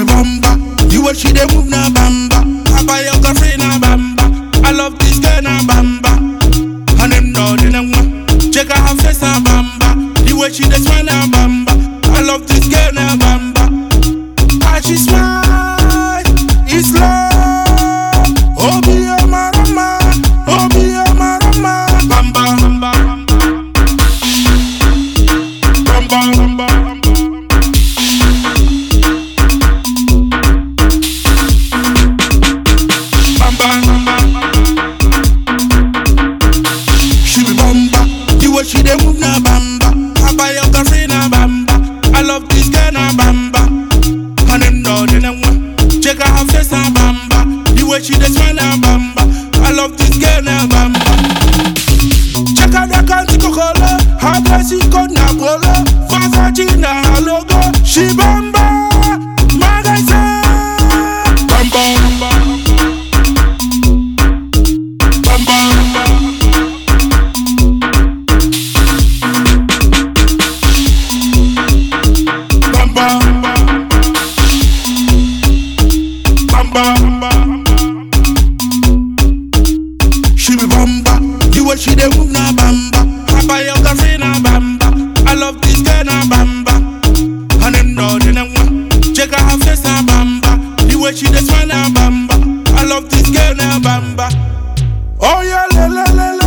bamba. The way she dey move na bamba. I buy your girlfriend na bamba. I love this girl na bamba. And them know they know Check out her face na bamba. The way she dey smile na bamba. I love this girl na bamba. How she smile, it's love. Oh be a marama, oh be a marama. Bamba, bamba, bamba, bamba, bamba. Bamba, bamba, She be bamba, the way she dey move na bamba. I buy your girlfriend na bamba. I love this girl na bamba. And them know they know Check out her face na bamba. The way she dey smile na bamba. I love this girl na bamba. Check out the country kokolo. Her dressing code na polo. Versace na her logo. She bamba. My guy say bamba, bamba, bamba, bamba. Bamba, bamba, bamba. She be bamba, the way she dey move na bamba. I buy your girlfriend na bamba. I love this girl na bamba. And them know they know Check out her face na bamba. The way she dey smile na bamba. I love this girl na bamba. Oh yeah, le le le